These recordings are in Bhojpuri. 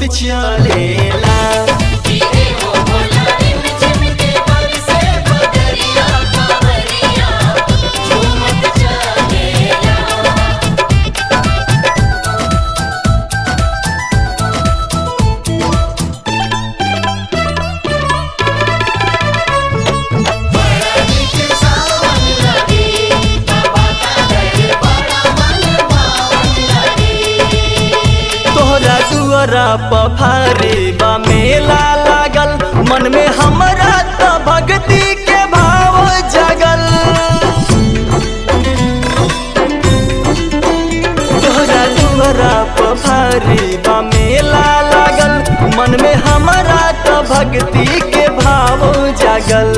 झूमत चलेला तोहरा दुआरा पफारे बा मेला लागल मन में हमरा त भक्ति के भाव जगल तोहरा दुआरा पफारे बा मेला लागल मन में हमरा त भक्ति के भाव जगल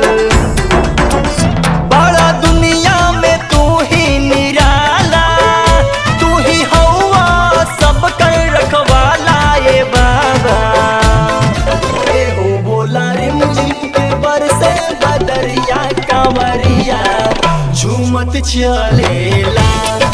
बड़ा दुनिया में तू ही निराला तू ही हवा सब कर रखवाला ये बाबा ए हो बोला रे मुझे के बरसे बदरिया कांवरिया झूमत चलेला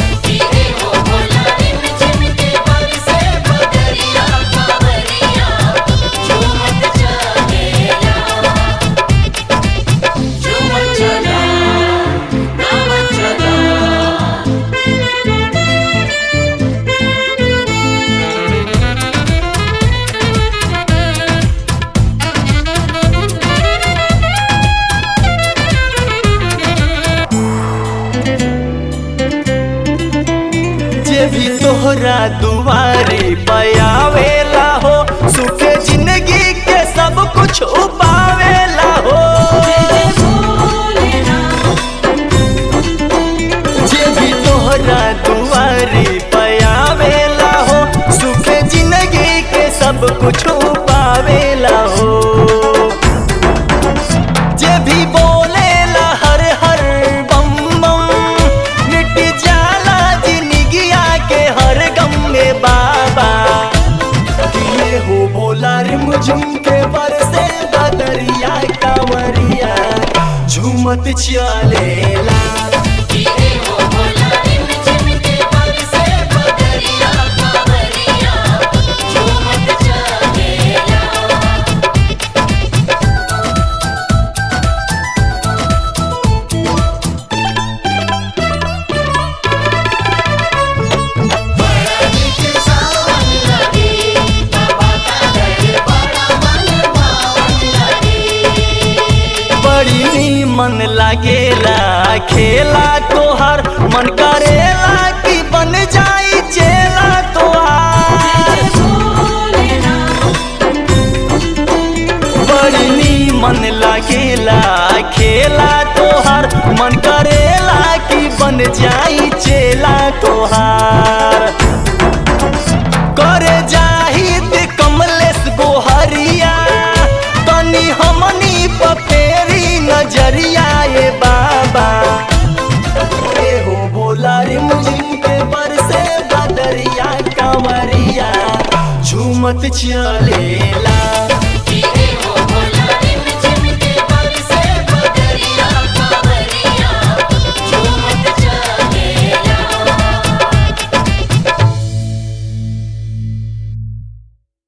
जे भी तोहरा दुआरे पयावेला हो सुखे जिंदगी के सब कुछ उपावेला हो जे भी तोहरा दुआरे पयावेला हो सुखे जिंदगी के सब कुछ पावेला हो जे भी बोलेला हर हर बम बम मिट जाला जिंदगिया के हर गम में बाबा ये हो बोला रे मुझुम के बरसे बदरिया कांवरिया झूमत चलेला बड़ी मन लागेला खेला तोहर मन करेला कि बन जाई चेला तोहार बड़ी मन लागेला खेला तोहर मन करेला कि बन जाई चेला तोहार करे जाहिद कमलेश गोहरिया तनी हमनी पपेरी नजरिया ये बाबा ए हो बोला रे मुझे के बरसे बदरिया कांवरिया झूमत चलेला